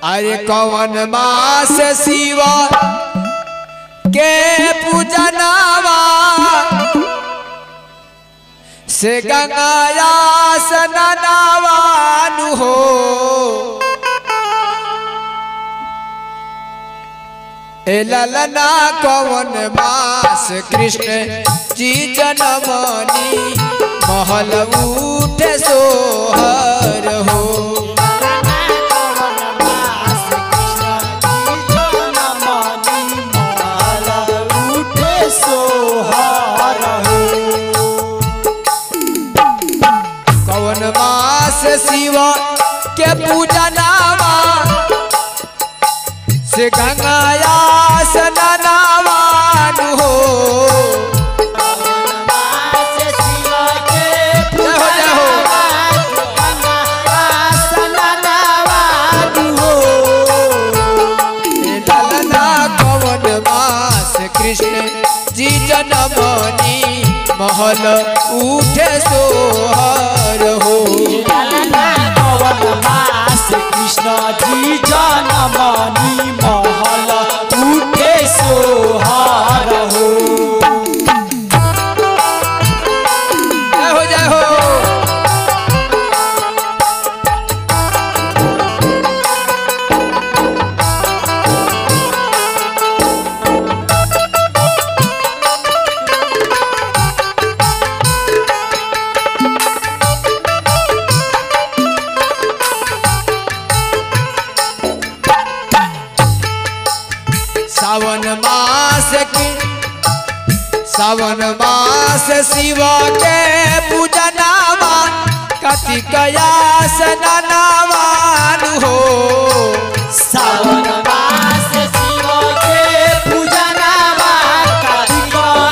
अरे कवन मास शिव के पूजनावा से गंगाया सननावानु हो ए ललना कवन मास कृष्ण जी जनमनी महल उठे सोहर हो कवन मास शिव के पूजनावा से गंगाया सननावान हो जय हो जय हो ए ललना कवन मास कृष्ण जी जनमनी महल उठे सोहर हो कृष्ण जी जनमनी महल उठे सोहार हो जय हो जय हो सावन मास की सावन मास शिव के पूजनावा कतिकया सननावान हो सावन मास शिव के पूजनावा कार्तिक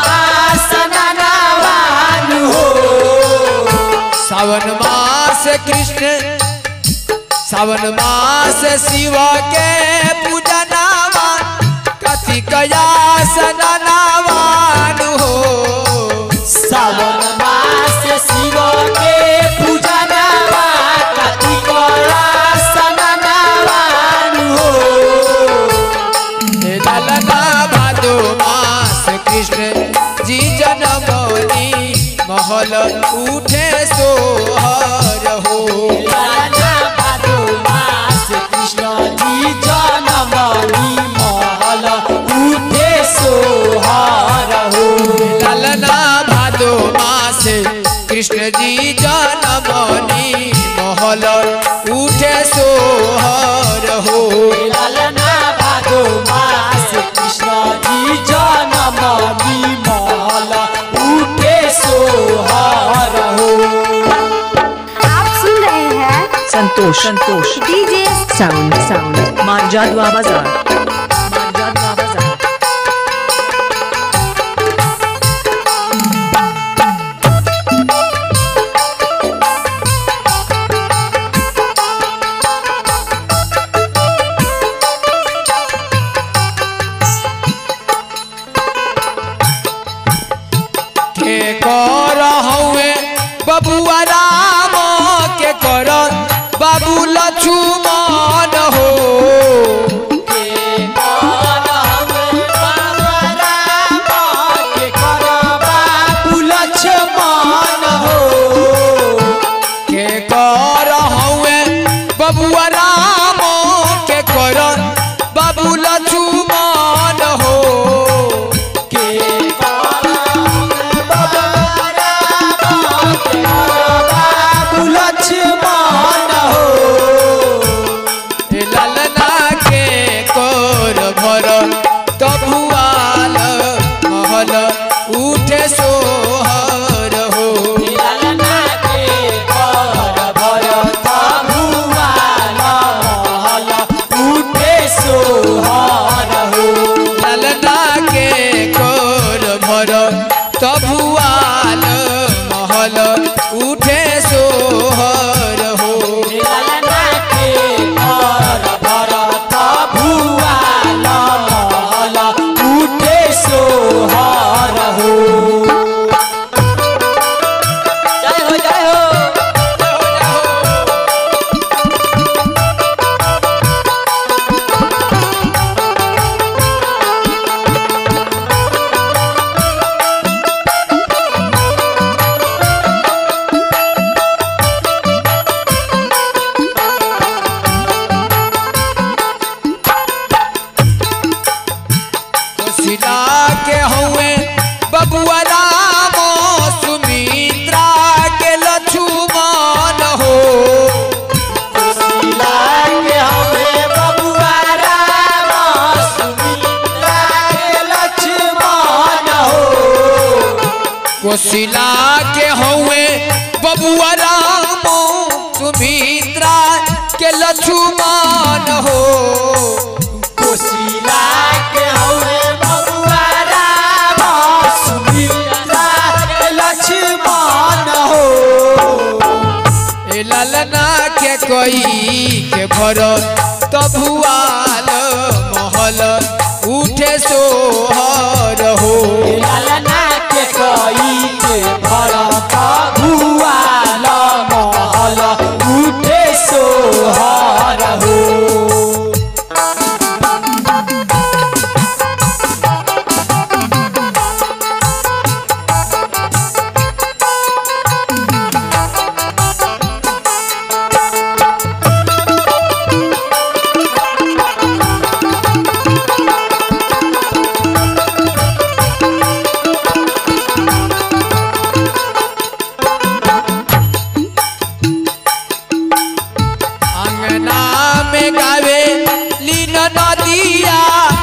आसननावान हो सावन मास कृष्ण सावन मास शिव के पूजनावा कतिकया सननावान हो सावन मास शिव के पूजनावा कार्तिक आसननावान हो हे ललना भादो मास कृष्ण जी जनमनी महल उठे सोहर हो लाला भादो मास कृष्ण जी जनमनी महल उठे सोहार हो ललना भादो मास कृष्ण जी जनमनी महल उठे सोहर हो लालना भादो मास कृष्ण जी जनमनी महल उठे सोहार हो आप सुन रहे हैं Santosh Santosh DJ sound sound Marjadwa बाजार मारजादवा बाजार के कर हउए बबुआ राम के कर बाबू लक्ष्मण हो के कर हउए बबुआ राम के कर बाबू लक्ष्मण हो हुए बबुआ राम सुमित्रा के लक्ष्मण हो कोशिला के हवे बबुआ राम सुमित्रा के लक्ष्मण हो कोशिला के हुए बबुआ राम सुमित्रा के लक्ष्मण हो कोशिला के हवे बबुआ राम सुमित्रा के लक्ष्मण हो ए ललना के कोई के भर तबुआल महल उठे सोहर हो लालना के कई के भरत भुआल महल उठे सोहर हो अंगना में गावे लीन नदिया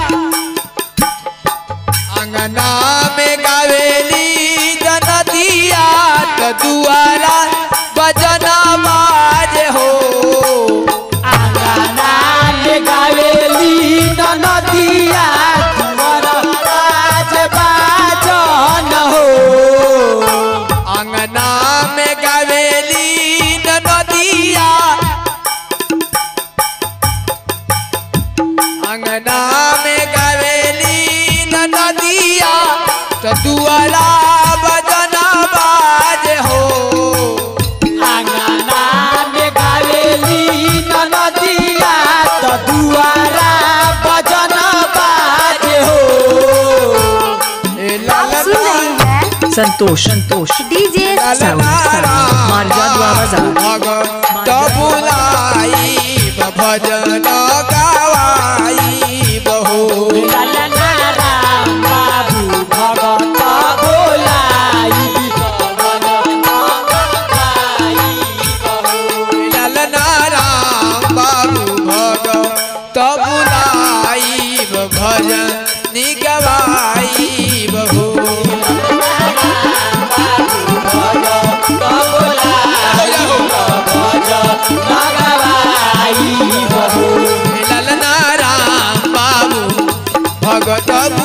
अंगना में गावे लीन नदिया तो दुआरा बजना बाज हो आंगना में गावेली नदिया तुमर राज बाजन हो अंगना में गावे लीन नदिया अंगना में गावे लीन नदिया तो दुआरा बजना बाज हो आंगना में गावेली नदिया तो दुआरा बजन बाज हो ए आप सुन रहे हैं Santosh Santosh DJ sound sound Marjadwa बाजार बुलाई भजन गवाई बहो ललना राम बाबू भगत बोलाई पवन गाई बहू ललना राम बाबू भग बुलाई भजन निगवाई बहो ललना राम बाबू भगत